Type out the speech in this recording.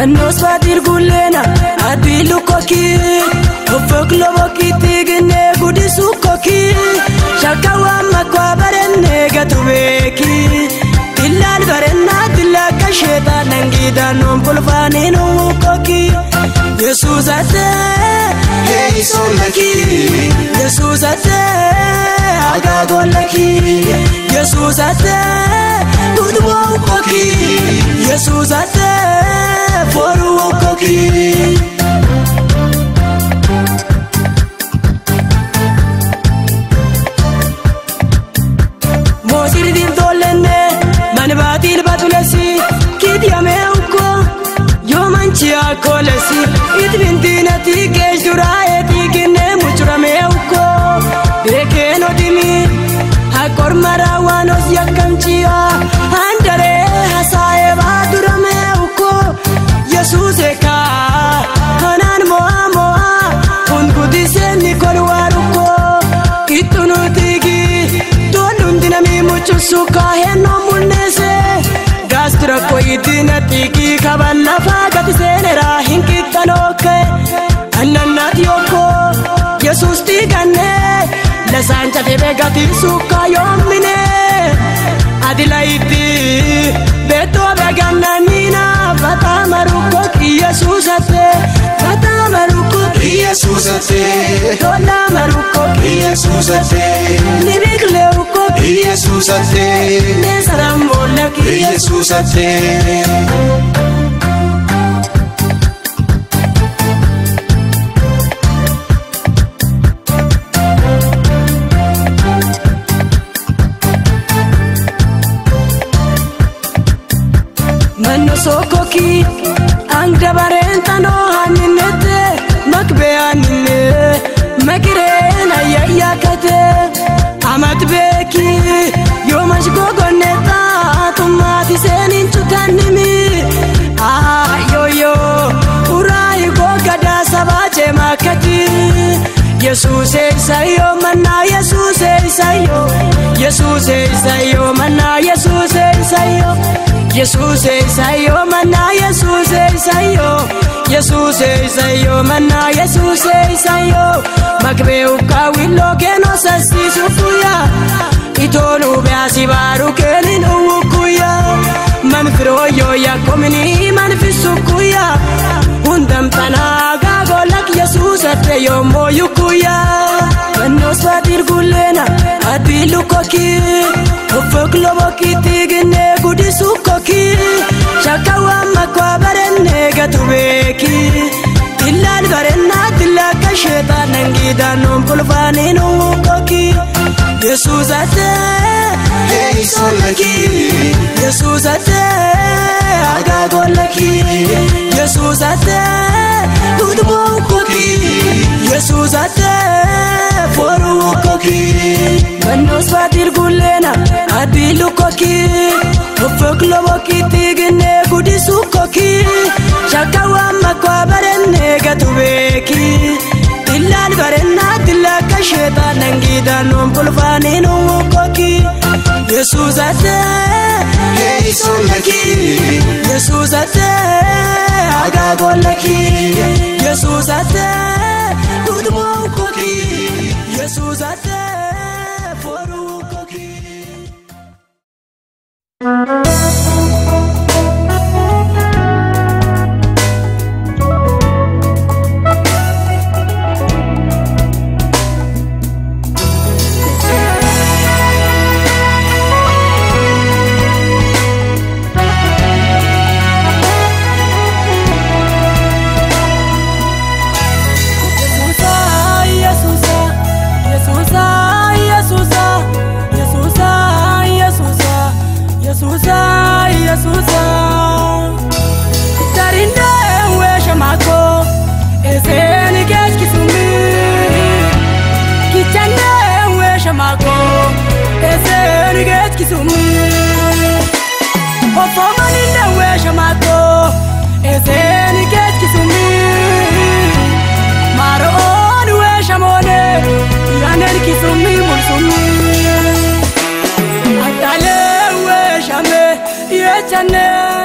mannoos baatir gulleena adii lukkokii uffok lobokiitti ginnee guddisuu kokii shakkawwan makwaa barennee gatu beekii illaan barennaa dillaa akka sheetaan dhangiidhaan noon bulfaanii nuwuu kokii yesuus atee Heeyisoolakii yesuus atee agaagoolakii yesuus atee guduboo kokii yesuus atee foruu kokii. Moosiri diimtoollenne mani baatiin batulesi kiidiyamee ukko yoo manchi akkoolesi itbintiinati geessuraa eetii kinnee mucuramee ukko beekeen odimi hakkormaraa waan os yakkamchiya handaree hasaa'ee baaduramee ukko yesuus eekaa kanaan mo'aa mo'aa hunkutiseenni kolwaaruko ittunuutigi tollundi namii mucusu kaahennoo mul'ise gaastira koyitina xiiqii kaban lafaa gati seeneraa hin qixxanookke annannaati yokko yesuus xiiqanne lasaan cafee gati sukkaa yoommine adilayitti beettoo beegannaniina fataa marukko yesuusatte fataa marukko Yesuusatee tola marukko Yesuusatee nibiqlee ukko Yesuusatee neesaraan boolla Yesuusatee. manno sookokii anga bareentanoo hanninette makbee hanninne makireen ayyayyakate amat beeki yoomash gogonneta tummaati seeniin cutannimi ayoyo uraayi gogadaa sabaa ceemaakati yesuuse isayyoo mannaa yesuuse isayyoo yesuuse isayyoo mannaa yesuuse isayyoo yesuuse isayyoo mannaa yesuuse isayyoo yesuuse isayyoo mannaa yesuuse isayyoo makbee ukkaawilloo keenoo sassiisu guyyaa itooluu beasi baaru keenin uwukuyyaa manfirooyyoo yakkominii manfisu guyyaa hundamtanaa gaagolak yesuusatte yoommoo yukuyyaa mannoos baatir gulleena adii lukkokii uffok lobokiitti ginnee guddisuu kokii shakkawwan makwaa barennee gatu beekii illaan barennaa dillaa akka sheetaan dhangiidhaan noon bulfaanii nuwuu kokii yesuus atee Heeyisoolakii yesuus atee agaagoolakii yesuus atee guduboo kokii yesuus atee foruu kokii mannoos baatir gulleena adii lukkokii uffok lobokiitti ginnee guddisuu kokii shakkawwan makwaa barennee gatu beekii illaan barennaa dillaa akka sheetaan dhangiidhaan noon bulfaanii nuwuu kokii yesuus atee Heeyisoolakii yesuus atee agaagoolakii yesuus atee guduboo kokii yesuus atee foruu kokii. Yesuusa, Yesuusa, Yesuusa, Yesuusa, Yesuusa, Yesuusa, Yesuusa, Yesuusa. Darindee weesha maakoo eseeni geeskisumi. Kichandee weesha maakoo eseeni geeskisumi. Ofoomanindee weesha maakoo eseeni geeskisumi. Maroon weesha moonee yaaneen kisumi mulsumi. Attaalee weeshame yeechannee.